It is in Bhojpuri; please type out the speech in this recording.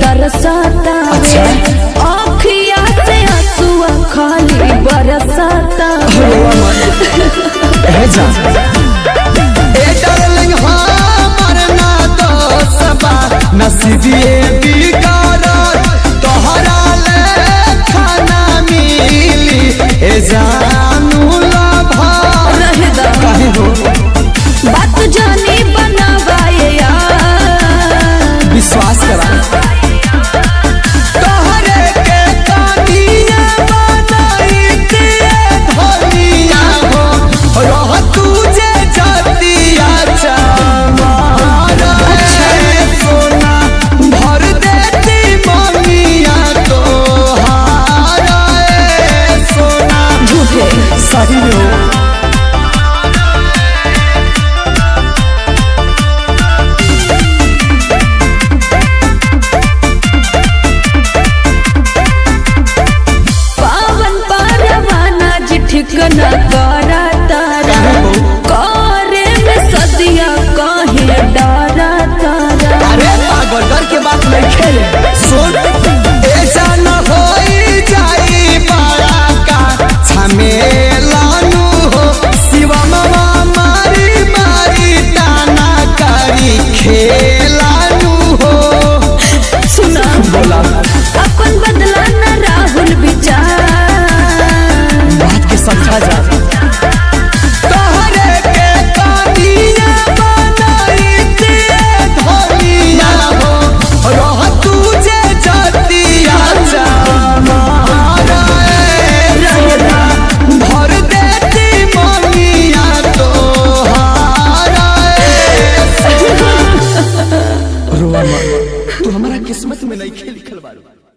तरसता अच्छा। आँखिया से आंसुआ खाली बरसता ए जा ए डार्लिंग हमर ना दोसबा नसीबिए बिगाड़त तोहरा ले खाना मिली ए जानू लभा रहे दा काहे हो बात जानी बनावाए यार विश्वास करा तोहरे के कानिया बनाई दिए धनिया हो रह तुझे जतिया चमारा ए सोना भर देती ममिया तोहारा ए सोना झूठे सही हो पावन पारवाना जी ठिकना करा तारा करे में सदिया कहे डरा तारा अरे पागल डर के बात नहीं खेले सुन ऐसा न होई जाई बड़ा का झमेलानु हो शिवा मामा मारी मारी ताना करी खेलानु हो सुना बोला अपन बदला न राहुल विचार बात के समझा जा तोहरे के कानिया बनाई दिए धनिया हो रह तुझे जतिया चमारा ए सोना भर देती ममिया तोहारा ए रोवा मत तू हमारा किस्मत में नहीं लिखल बारू